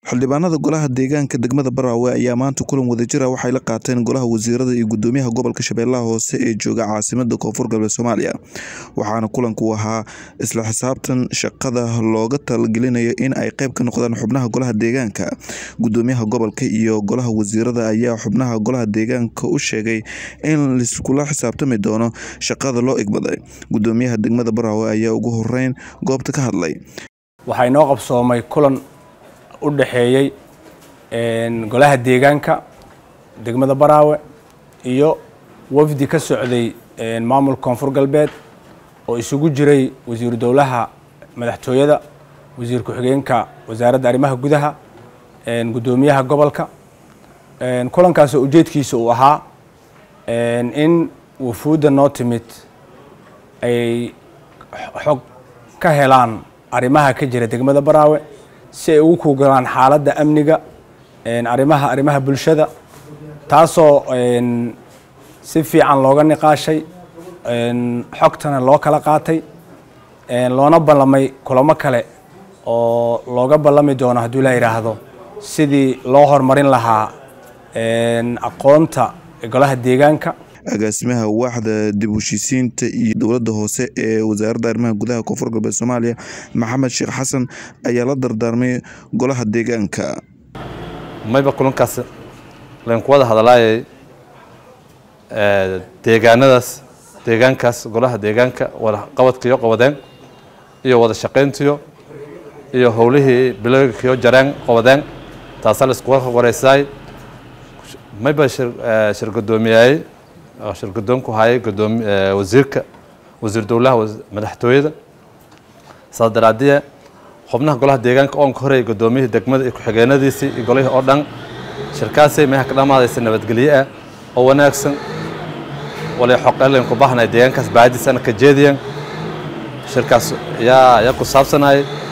xildhibaanada golaha deegaanka degmada Baraawe ayaa maanta kulan wadajir ah waxay la qaateen golaha wasiirada iyo gudoomiyaha gobolka Shabeellaha Hoose ee jooga caasimadda Koonfur Galbeed Soomaaliya waxaana kulanku ahaa isla xisaabtan shaqada looga talagelinayo in ay qayb ka noqdaan xubnaha golaha deegaanka gudoomiyaha gobolka iyo golaha wasiirada ayaa xubnaha golaha deegaanka u sheegay in liskula xisaabtami doono shaqada loo igmaday gudoomiyaha degmada Baraawe ayaa ugu horeyn goobta ka hadlay waxaa inoo qabsoomay kulan u dhexeeyey golaha deegaanka degmada baraawe iyo wafdi ka socday maamulka koonfur galbeed oo isugu jiray wasiiru dowlaha madaxtooyada wasiir ku-xigeenka wasaaradda arrimaha gudaha gudoomiyaha gobolka kulankaasoo ujeedkiisa uu ahaa in wafuudda noo timid ay xog ka helaan arrimaha ka jira degmada baraawe si ay ugu kugalaan xaaladda amniga arrimaha arrimaha bulshada taasoo si fiican looga niqaashay xogtana loo kala qaatay loona ballamay kulamo kale oo looga ballami doono hadduu la yidhaahdo sidii loo horumarin lahaa aqoonta golaha deegaanka agaasimaha waaxda dib u heshiisiinta iyo dowladda hoose ee wasaaradda arrimaha gudaha koonfur galbeed soomaaliya maxamed sheekh xasan ayaa la dardaarmay golaha deegaanka mayba kulankaas laynku wada hadalaayay deegaanadaas deegaankaas golaha deegaanka wada qabadkiyo qabadeen iyo wada shaqayntiyo iyo howlihii bilowgiyo jareen qabadeen taasaa la iskuga wareysaay mayba shir gudoomiyayey oo shir gudoonku hayay gudoomi wasiirka wasiir dowlaha madaxtooyada saas daraadiye xubnaha golaha deegaanka oonka horey gudoomiyihii degmada iyo ku-xigeenadiisii iyo golihii oo dhan shirkaasay meeha ka dhamaadaysa nabadgelye ah oo wanaagsan walay xoqeelayn ku baahnay deegaankaas baadiisana ka jeediyeen shirkaas yaa yaa ku saabsanayay